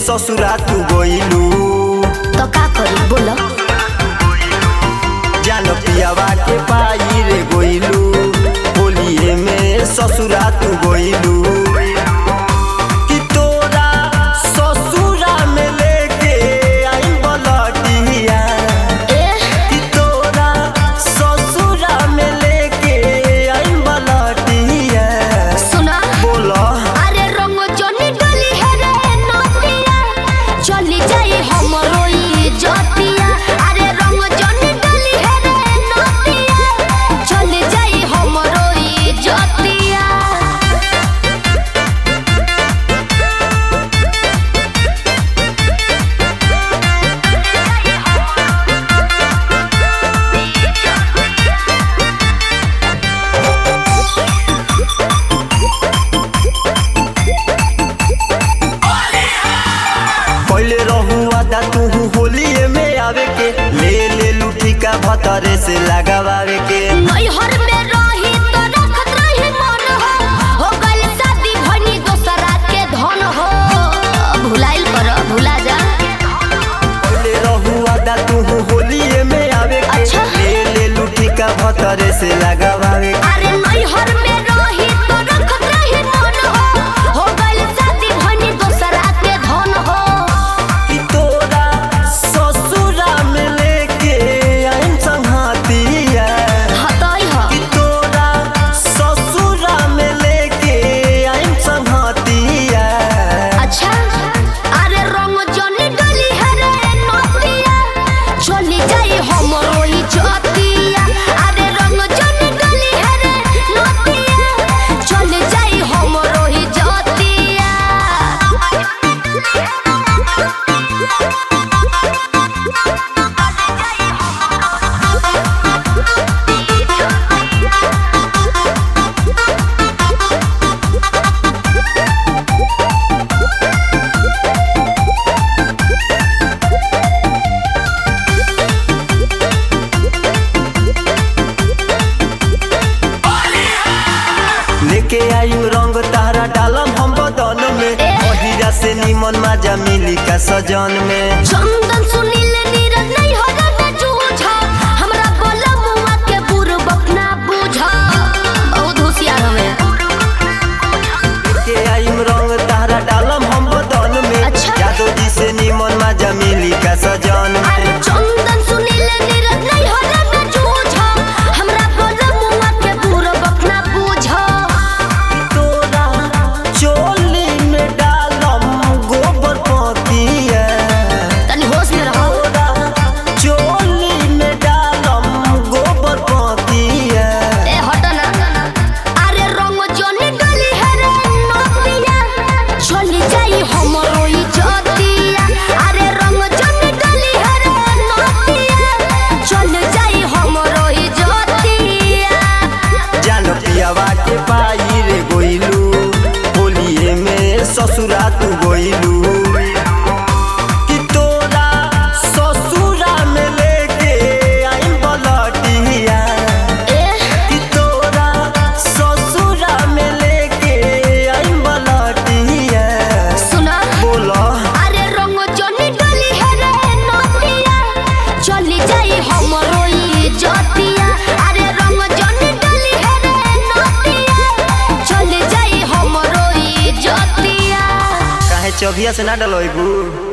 ससुरा तू गइलू तो का करी बोलो जान पियावा के पाई रे गइलू होलिए में ससुरा तू गइलू कि तोरा ससुरा में लेके आई बलटिया ए कि तोरा ससुरा में लेके आई बलटिया सुना बोला अरे रंग जनी डली है रे नतिया चली जाई हमरो ई जतिया अरे रंग जनी डली है रे नतिया चली जाई हमरो ई जतिया पहले रहू आदा तू होलिए में आवे के ले ले लुटी का भतरे से लगावे के नैहर में रही तो रखत रही मन हो हो गइल शादी भनी दोसरा के धन हो भुलाइल कर भुला जा पहले रहू आदा तू होलिए में आवे के अच्छा। ले ले लुटी का भतरे से लगावे के अरे नैहर में रही तो रखत रही मन हो हो गइल शादी भनी दोसरा के धन हो कि तोरा ससुरा में लेके आइम संघातिया हतई ह कि तोरा ससुरा में लेके आइम संघातिया अच्छा अरे रंग जनी डली है रे नतिया चली जाई हमरो ई जतिया अरे रंग जनी डली है रे नतिया चली जाई हमरो ई जतिया लेके आयु रंग तारा डालम हम बदन में महिरा से निमन माजा मिली का सजन में चंदन सुनील नीरज नहीं हो रहा जूझा हमरा बोला मुआ के पूर्वक ना बुझा बहुत होशियार हमें लेके आयु रंग तारा डालम हम बदन में अच्छा। यादव जी से निमन माजा मिली का सजन अरे में चंदन सुनील नीरज नहीं हो रहा जूझा हमरा बोला मुआ के पूर्वक ना बुझा तोरा चोली में डालम गोबर पतिया तनी होश में रहो तोरा चोली में डालम गोबर पतिया ए हट ना अरे रंग जनी डली है रे नतिया चली जाई हमरो ई जतिया अरे रंग जनी डली है रे नतिया चली जाई हमरो ई जतिया जान पियावा के पाई रे गोइलू होलिए में ससुरा तू गोइलू कि तोरा ससुरा में लेके आइम बलटिया ए कि तोरा ससुरा में लेके आइम बलटिया सुना बोला अरे रंग जनी डली है रे नतिया चली जाई हमरो ई जतिया अरे रंग जनी डली है रे नतिया चली जाई हमरो ई जतिया काहे चौभिया से ना डलोइबू